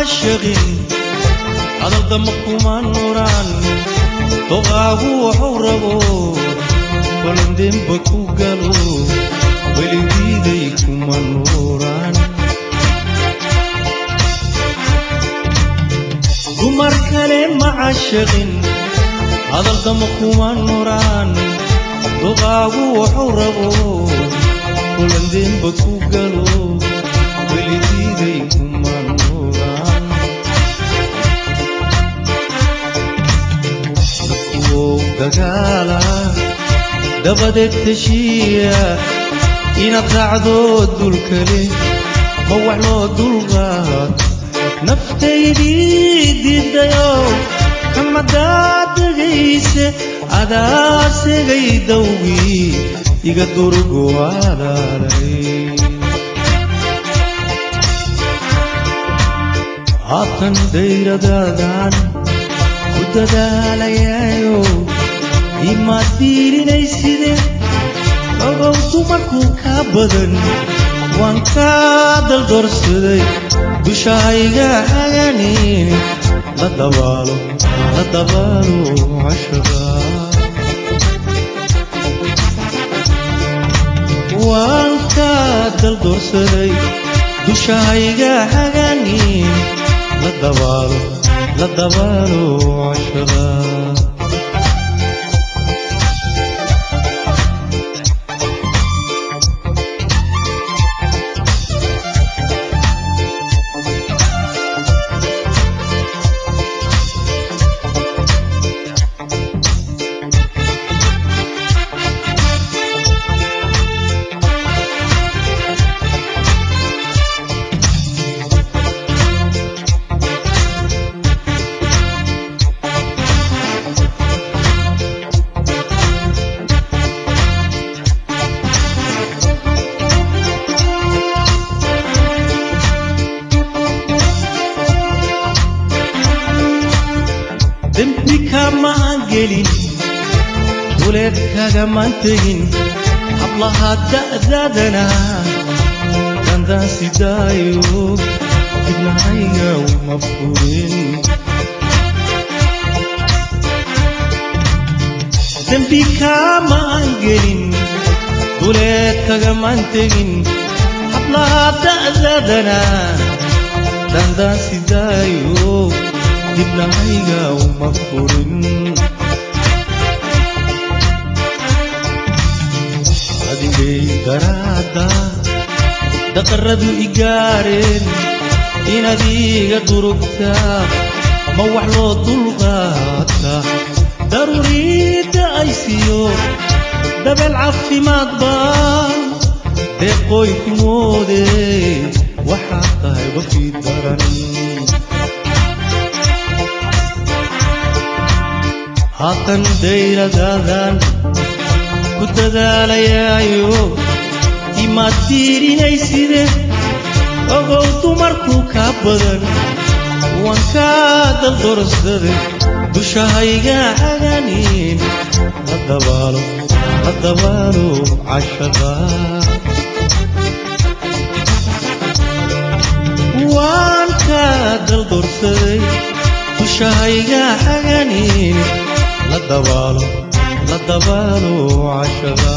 caashaqin hadaldama kuma nuraan doqaagu waxuu rabo kolandemba ku galo weligiiday kuma nuuraan dumar kale ma caashaqin hadaldama kuma nuraan doqaagu waxuu rabo kolandemba ku galo weligiiday kuma nuuraan dadkuwow dagaala dabadeed heshiiya inaad raacdo dulkale ma wax loo dulqaad naftaydii diidayo kamadaad degayse adaa segay dawgii iga durgo alaalay haatan dayradaadan ku dadaalayaayo imaad diirinayside ogow dumarkuu kaa badan waan kaa daldorsaday dushahayga haganin la dabaalo la dabaalo cashaqa waan kaa daldorsaday dushahayga haganin la dabaalo la dabaalo cashaqa dembi kamaan gelin duleed kagamaan tegin hablaha da'daadana dandaan sidaayo dibnahayga uma furin dembi kamaan gelin duleed kagamaan tegin hablaha da'daadana dandaan sidaayo dibnahayga uma furin adigay daraada daqaradu igaareen inaad iga durugtaa ma wax loo dulqaata daruuriidda ay siiyo dabeel caafimaad baa deeqooy ku moode waxaad tahay wafii daran haatan dayradaadan ku dadaalayaayo imaad diirinayside ogow dumarkuu kaa badan waan kaa daldorsaday dushahayga haganin la dabaalo la dabaalo cashaqa waan kaa daldorsaday dushahayga haganin la dabaalo la dabaalo cashaqa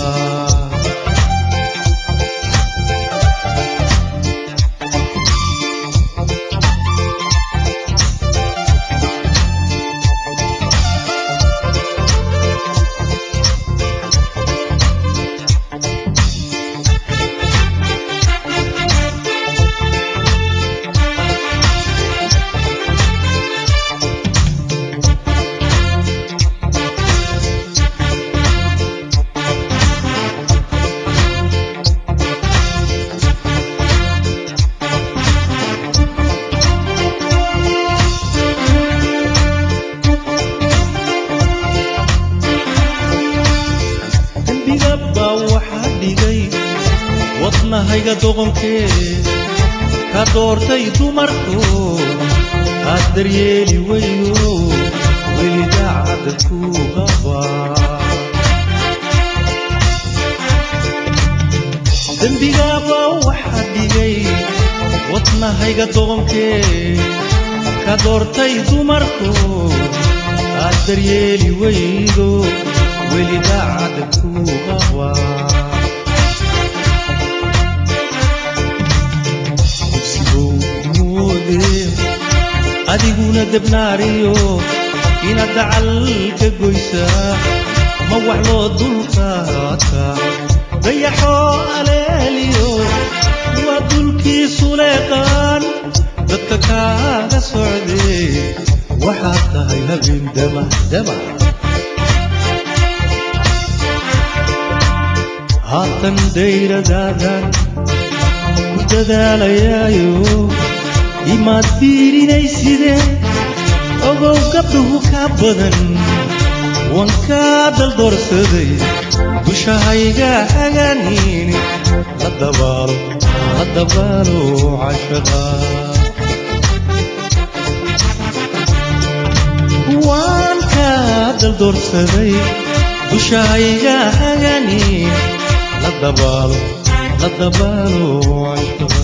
dembiga baa waxaa dhigay wadnahayga doqonkee ka doortay dumarku aad daryeeli weydo weli daacadda ku qabaa dembigaaba waxaa dhigay wadnahayga doqonkee ka doortay dumarku aad daryeeli weydo weli daacad ku qaba dugsigow moode adiguna debnaariyo inaad dacal ka goysaa ma wax loo dulqaata dayaxoo aleeliyo waa dulkiisu leeqaan dadka kaaga socdee waxaad tahay habeen damahdamac haatan dayradaadan ku dadaalayaayo imaad fiirinaysidee ogow gabdhuhu ka badan wan kaa daldoorsaday dushahayga hagaaniini la dabaalo la dabaalo cashaqa waan kaa daldoorsaday dushahayga hagaaniini la dabaalo la dabaalo cashaqa